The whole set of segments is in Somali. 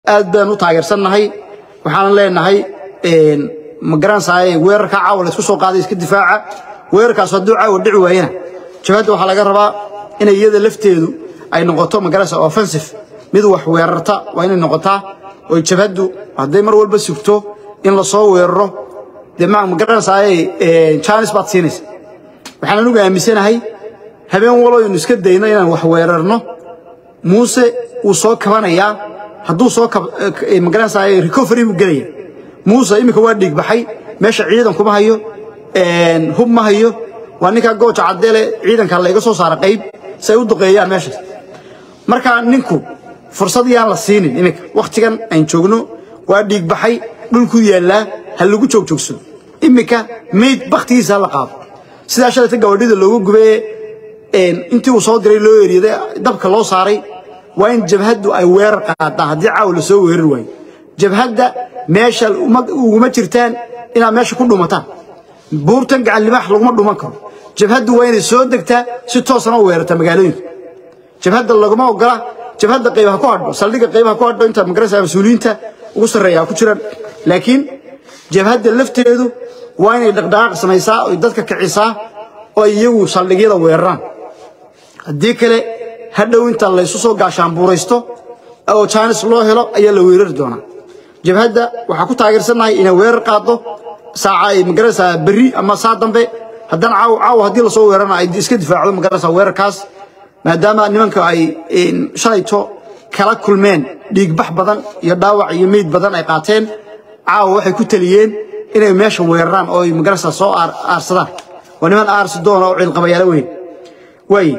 aad baan u taageersannahay waxaan leenahay ma garanaysaay weerarka caawa la isku soo qaaday iska difaaca weerarkaas hadduu caawa dhici waayana jabhadda waxaa laga rabaa inay iyada lafteedu ay noqoto ma garanaysa offensive mid wax weerarta waa inay noqotaa oo jabhaddu hadday mar walba sugto in la soo weeraro dee ma garanaysaay jaanis baad siinaysa waxaan anugu aaminsanahay habeen waloo aynu iska dayno inaan wax weerarno muuse wuu soo kabanayaa hadduu soo magaranaysaay recovery buu gelaya muuse iminka waa dhiig baxay meesha ciidan kuma hayo hub ma hayo waa ninkaa gooja caddeele ciidanka layga soo saara qayb si ay u duqeeyaan meeshaas marka ninku fursad yaan la siinin iminka wakhtigan aan joogno waa dhiig baxay dhulkuu yaallaa ha lagu joogjoogsado iminka mayd bakhtigiisa ha la qaado sidaa shalayta gabadhida loogu gubee intii uu soo diray loo eryaday dabka loo saaray waa in jabhaddu ay weerar qaadaan haddii caawa la soo weerari waayo jabhadda meesha uguma jirtaan inaad meesha ku dhumataan buurtan gacan libaax laguma dhuman karo jabhaddu waa inay soo degtaa si toosana u weerarta magaalooyinka jabhadda laguma ogola jabhadda qaybaha ku hadho saldhigga qaybaha ku hadho inta magarasa mas-uuliyiinta ugu sarreeya ku jiraan laakiin jabhadda lafteedu waa inay dhaqdhaqaaq samaysaa oy dadka kicisaa oo iyagu saldhigyada weeraraan haddii kale hadhow inta laysu soo gaashaanbuuraysto oo jaanis loo helo ayaa la weerari doonaa jabhadda waxaa ku taageersannahay inay weerar qaaddo saaca ay magaraysaa berri ama saa dambe haddana caaw caawa haddii lasoo weerarana ay iska difaacdo magaraysaa weerarkaas maadaama nimanka ay shalayto kala kulmeen dhiigbax badan iyo dhaawac iyo meyd badan ay qaateen caawa waxay ku taliyeen inay meesha weeraraan oo ay magaraysaa soo aarsadaan waa niman aarsi doona oo ciilqabayaalo weyn waay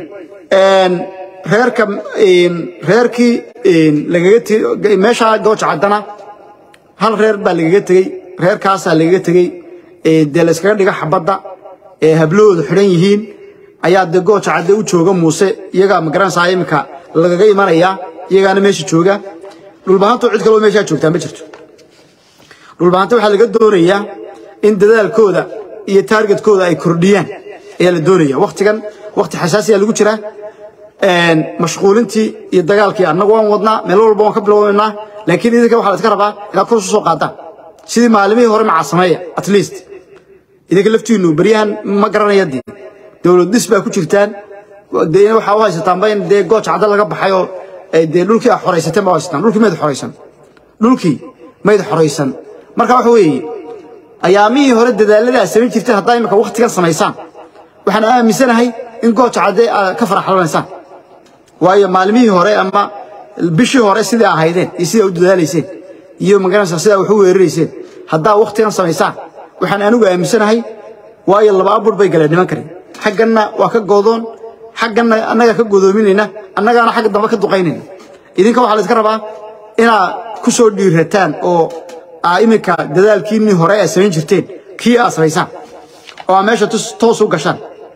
reerka reerkii lagaga meesha gooja caddana hal reer baa lagaga tegey reerkaasaa lagaga tegey dee la iskaga dhiga xabadda ee hablahoodu xidhan yihiin ayaa dee gooja cadde u jooga muuse iyagaa magaranaysaa iminka lagaga imanayaa iyagaana meesha jooga dhulbahanto cid kaloo meeshaa joogtaa ma jirto dhulbahanta waxaa laga doonayaa in dadaalkooda iyo taargetkooda ay kordhiyaan ayaa la doonaya wakhtigan wakhti xasaasiya lagu jiraa mashquulintii iyo dagaalkii annagu waan wadnaa meel walba waan ka bilownaynaa laakiin idinka waxaa la iska rabaa inaad kor isu soo qaadaan sidii maalimihii hore maca sameeya at least idinka laftiinnu beryahan ma garanaya dee dowlad dhis baa ku jirtaan dee waxaa u haysataanba in dee gooja cadda laga baxay oo dee dhulkii aad xoraysateen baa u haysataan dhulkii mayd xoraysan dhulkii mayd xoraysan marka waxa weeye ayaamihii hore dadaaladii aad samayn jirteen haddaa imika wakhtigan samaysaan waxaan aaminsanahay in gooja cadde aad ka faraxlanaysaan waayo maalmihii hore ama bishii hore sidai ahaydeen iyo sidaa u dadaalayseen iyo magaranaysaa sidaa wax u weerarayseen haddaa wakhtigan samaysaan waxaan anigu aaminsanahay waayo laba abur bay galeen niman kale xagganna waa ka goodoon xagganna annagaa ka godoominayna annagaana xagga dambe ka duqaynayna idinka waxaa la iska rabaa inaad ku soo dhiirataan oo aa iminka dadaalkiinnii hore aad samayn jirteen kii aad samaysaan oo aa meesha toos u gashaan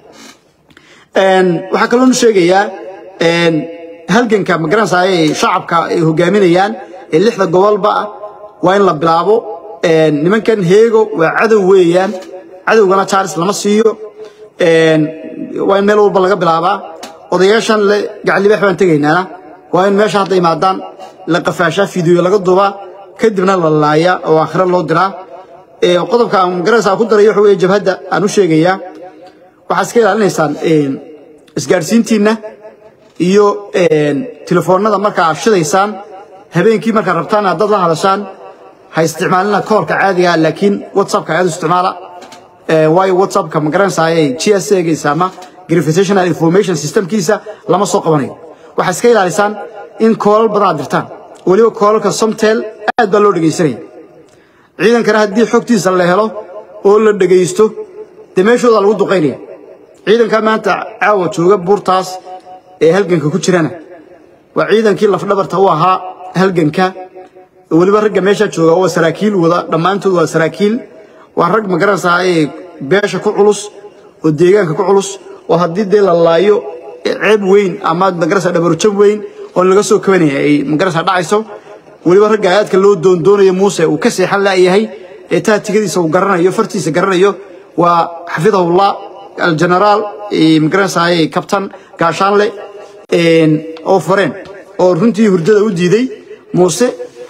waxaa kaloonu sheegayaa halganka magaranaysaa ay shacabka ay hogaaminayaan ee lixda gobolba ah waa in la bilaabo nimankan heego waa cadow weeyaan cadowgana jaaris lama siiyo waa in meel walba laga bilaabaa odayaashan le gacalibaax baan tegaynaana waa in meesha hadda imaadaan la qafaashaa fiidiyo laga dubaa kadibna la laayaa oo aakhira loo diraa qodobka aan magaranaysaa ku darayo waxa weeye jabhadda aan u sheegayaa waxaad iska ilaalinaysaan isgaadhsiintiinna iyo telefoonnada markaa aad shidaysaan habeenkii markaad rabtaan haddaad la hadashaan ha isticmaalina koolka caadiga laakiin whatsappka aad u isticmaala waayo whatsappka ma garanaysaa g s eegaysa ama gravitational information systemkiisa lama soo qabanayo waxaad iska ilaalisaan in koolal badan aad dirtaan weliba koolalka somtel aad baa loo dhegaysanaya ciidankana haddii xogtiisa la helo oo la dhegaysto dee meeshooda lagu duqaynaya ciidanka maanta caawa jooga buurtaas ee halganka ku jirana waa ciidankii lafdhabarta u ahaa halganka weliba ragga meesha jooga waa saraakiil wada dhammaantood waa saraakiil waa rag magaranaysaa ee beesha ku culus oo deegaanka ku culus oo haddii dee la laayo ceeb weyn ama magaranaysaa dhabarjab weyn oo laga soo kabanaya ay magaranaysaa dhacayso weliba ragga aadka loo doondoonayo muuse uu ka seexan la'yahay ee taatigadiisa uu garanayo fartiisa garanayo waa xafidahullah aljenaraal magaranaysaa kabtan gaashaanle oo fareen oo runtii hurdada u diiday muuse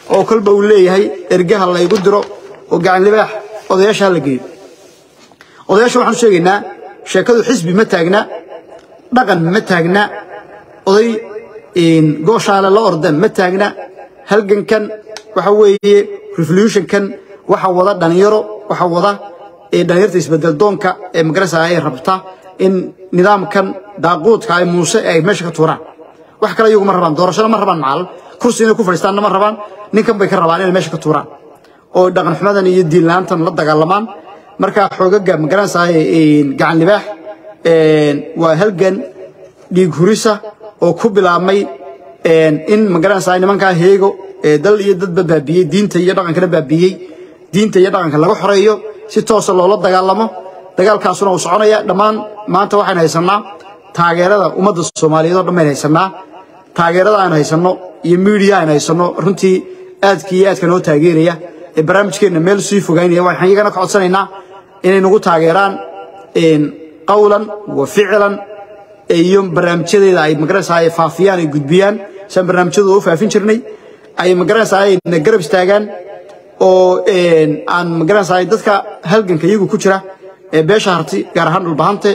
oo kolba uu leeyahay ergaha laygu diro oo gacan libaax odayaasha hala geeyo odayaasha waxaan u sheegaynaa sheekadu xisbi ma taagna dhaqan ma taagna oday gooshaale la orda ma taagna halgankan waxa weeye revolutionkan waxa wada dhalinyaro waxa wada dhalinyarta isbedel doonka ee magarasa ay rabta in nidaamkan daaquudka ay muuse ay meesha ka tuuraan wax kale iyagu ma rabaan doorashada ma rabaan macal kursi inay ku fadhiistaanna ma rabaan ninkan bay ka rabaan inay meesha ka tuuraan oo dhaqan xumadan iyo diin la-aantan la dagaalamaan markaa xoogaga magaranaysa gacan libaax waa halgan dhiig hurisa oo ku bilaabmay in magaranaysa nimankaa heego dal iyo dadba baabiyey diinta iyo dhaqankana baabiyey diinta iyo dhaqanka laga xoreeyo si toosa loola dagaalamo dagaalkaasuna uu soconaya dhammaan maanta waxaan haysanaa taageerada ummadda soomaaliyeed oo dhan bayn haysanaa taageerada aan haysanno iyo miidiya aan haysanno runtii aadka iyo aadka noo taageeraya ee barnaamijkeenna meel sii fogaynaya waxaan iyagana ka codsanaynaa inay nagu taageeraan qawlan wa ficlan iyo barnaamijyadeeda ay magaranaysaa ay faafiyaan ay gudbiyaan saan barnaamijyadooda u faafin jirnay ay magaranaysaa ay na garab istaagaan oo aan magaranaysaa dadka halganka iyagu ku jira ee beesha harti gaar ahaan dhulbahante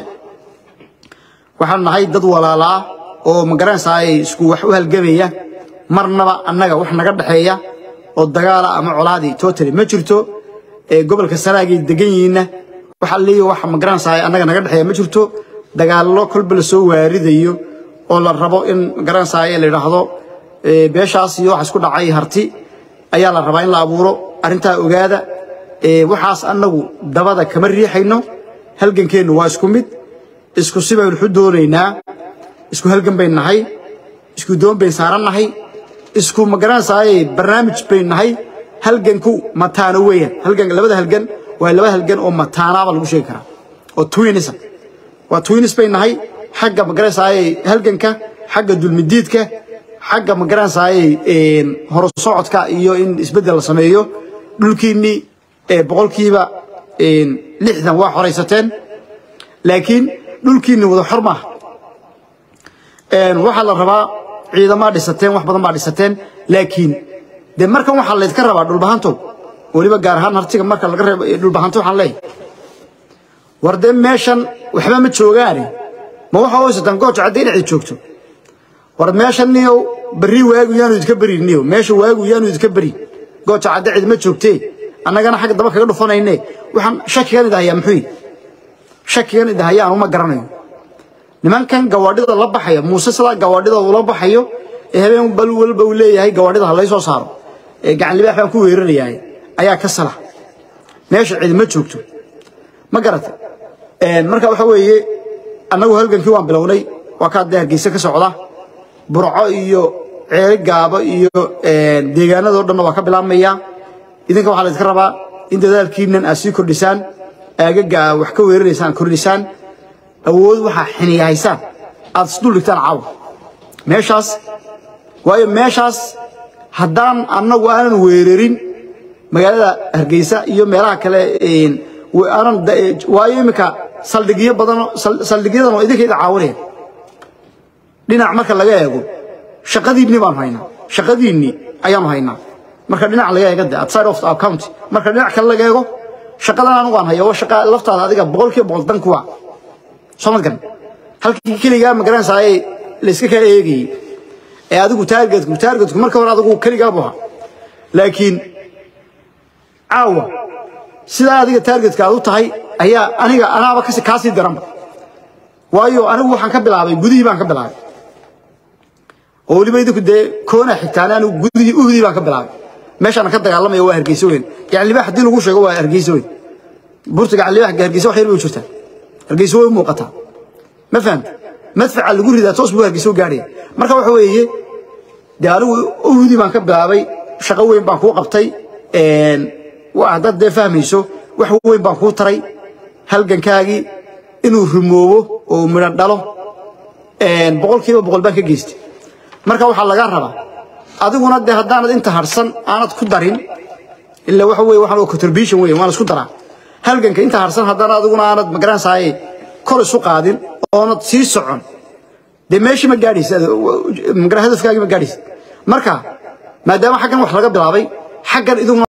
waxaan nahay dad walaalaa oo magaranaysaa ay isku wax u halgamaya marnaba annaga wax naga dhexeeya oo dagaala ama colaadii totally ma jirto gobolka sanaagay degan yihiinna waxa leeyahay wax magaranaysaa annaga naga dhexeeya ma jirto dagaallo kolba la soo waaridayo oo la rabo in magaranaysaa la yidhaahdo beeshaas iyo wax isku dhacay harti ayaa la rabaa in la abuuro arrintaa ogaada waxaas annagu dabada kama riixayno halgankeennu waa isku mid isku si baynu xu doonaynaa isku halgan bayn nahay isku doon bayn saaran nahay isku magaranaysaa barnaamij bayn nahay halganku mataano weeyaan halgan labada halgan waa laba halgan oo mataanaaba lagu sheegi karaa oo twinism waa twinis bay nahay xagga magaranaysaa halganka xagga dulmidiidka xagga magaranaysaa horusocodka iyo in isbeddel la sameeyo dhulkiinnii boqolkiiba lixdan waa xoraysateen laakiin dhulkiinni wada xor maaha waxaa la rabaa ciidamaa dhisateen wax badan baa dhisateen laakiin dee markan waxaa laydka rabaa dhulbahantow weliba gaar ahaan hartiga marka laga reebo dhulbahanto waxaan leeyahay war dee meeshan waxba ma joogaane ma waxa haysataan gooja cadda inacid joogto war meeshan niyow berri waagu yaanu idinka beri niyow meesha waagu yaanu idinka beri gooja cadda cid ma joogtee annagana xagga daba kaga dhufanayne waxaan shakigan idahayaa muxuu yihi shakigan idahayaa anuma garanayo nimankan gawaadhida la baxaya muuse sidaa gawaadhida ula baxayo ee habeen bal walba uu leeyahay gawaadhida ha laysoo saaro ee gacan libaax baan ku weerarayahay ayaa ka sala meesha cid ma joogto ma garatay marka waxa weeye annagu halgankii waan bilownay waa kaa dee hargeysa ka socda burco iyo ceeri gaabo iyo deegaanadoo dhanna waa ka bilaabmaya idinka waxaa laydinka rabaa in dadaalkiinan aad sii kordhisaan aagaga aad wax ka weeraraysaan kordhisaan awood waxaa xiniyahaysaan aad isdul dhigtaan caawa meeshaas waayo meeshaas haddaan annagu aanan weerarin magaalada hargeysa iyo meelaha kale aanan waayo iminka saldhigyo badan saldhigyadan oo idinkayda caawinaya dhinac marka laga eego shaqadiinni baanu haynaa shaqadiinni ayaanu haynaa marka dhinac laga eego de outside of our county marka dhinac kale laga eego shaqadan anigu aan hayo waa shaqa laftaada adiga boqolkiiba boqol dan kuwa soo madgan halkii keligaa magaranaysaa ee la iska kala eegayey ee adigu taargetku taargetku marka hore adigu keligaa buu ahaa laakiin caawa sidaa adiga taargetka aad u tahay ayaa aniga anaaba kasi kaa sii daranba waayo anigu waxaan ka bilaabay gudihii baan ka bilaabay oo weliba idinku dee koona xigtaane anigu gudihii uhdii baan ka bilaabay meeshaan ka dagaalamaya waa hargeysa weyn gacan libaax haddii lagu sheego waa hargeysa weyn buurta gacan libaax hargeysa wax yar bay u jirtaa hargeysa way u muuqataa ma fahamta madfaca lagu ridaa toos buu hargeysa u gaadhaya marka waxa weeye dee anigu uhdii baan ka bilaabay shaqo weyn baan kuu qabtay haddaad dee fahmayso wax weyn baan kuu taray halgankaagii inuu rumoobo oo midho dhalo boqolkiiba boqol baan ka geystay marka waxaa lagaa rabaa adiguna dee haddaanad inta harsan aanad ku darin ila waxa weye waxaan contribution weye waan isku daraa halganka inta harsan haddana adiguna aanad magaranaysaay kor isu qaadin oonad sii socon dee meeshii ma gaadhaysa hadafkaagii ma gaadhaysa marka maadaama xaggan wax laga bilaabay xaggan iduguna